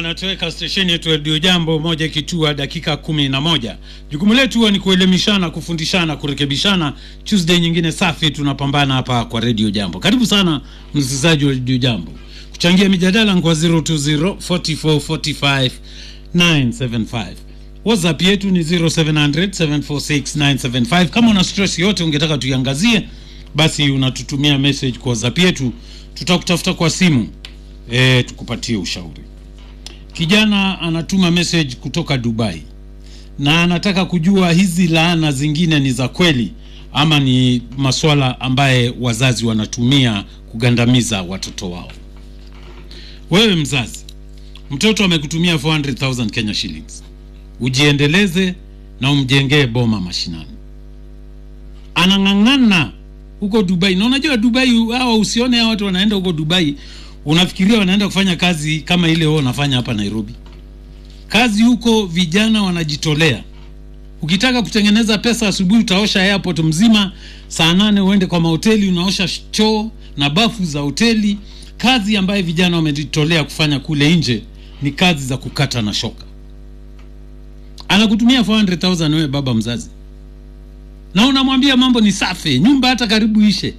inatoweka stesheni yetu redio jambo moja ikitua dakika kumi na moja jukumu letu huwa ni kuelimishana kufundishana kurekebishana tuesday nyingine safi tunapambana hapa kwa redio jambo karibu sana msikilizaji wa redio jambo kuchangia mijadala kwa 020 44 45 975 whatsapp yetu ni 0700 746 975 kama una stress yote ungetaka tuiangazie basi unatutumia message kwa whatsapp yetu tutakutafuta kwa simu e, tukupatie ushauri kijana anatuma message kutoka dubai na anataka kujua hizi laana zingine ni za kweli ama ni maswala ambaye wazazi wanatumia kugandamiza watoto wao wewe mzazi mtoto amekutumia 400000 kenya shillings ujiendeleze na umjengee boma mashinani anang'ang'ana huko dubai na unajua dubai hawa usione hawa watu wanaenda huko dubai unafikiria wanaenda kufanya kazi kama ile wao wanafanya hapa nairobi kazi huko vijana wanajitolea ukitaka kutengeneza pesa asubuhi utaosha airport mzima saa nane uende kwa mahoteli unaosha choo na bafu za hoteli kazi ambayo vijana wamejitolea kufanya kule nje ni kazi za kukata na shoka anakutumia 400000 wewe baba mzazi na unamwambia mambo ni safi nyumba hata karibu ishe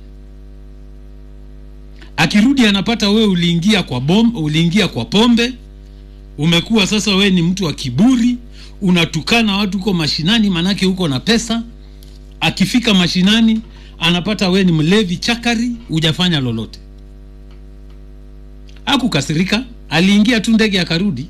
akirudi anapata wewe uliingia kwa bom, uliingia kwa pombe umekuwa sasa wewe ni mtu wa kiburi unatukana watu huko mashinani manake huko na pesa akifika mashinani anapata wewe ni mlevi chakari hujafanya lolote akukasirika aliingia tu ndege akarudi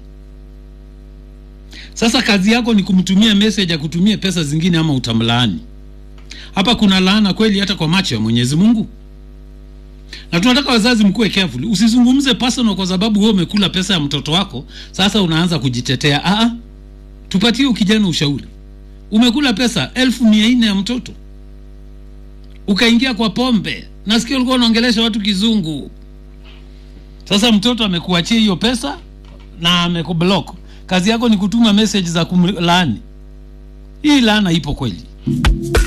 sasa kazi yako ni kumtumia message akutumie pesa zingine ama utamlaani hapa kuna laana kweli hata kwa macho ya mwenyezi mungu na tunataka wazazi mkuwe careful usizungumze personal kwa sababu wewe umekula pesa ya mtoto wako sasa unaanza kujitetea Aa, tupatie ukijana ushauri umekula pesa elfu mia nne ya mtoto ukaingia kwa pombe nasikia ulikuwa unaongelesha watu kizungu sasa mtoto amekuachia hiyo pesa na amekublock kazi yako ni kutuma message za kumlaani hii laana ipo kweli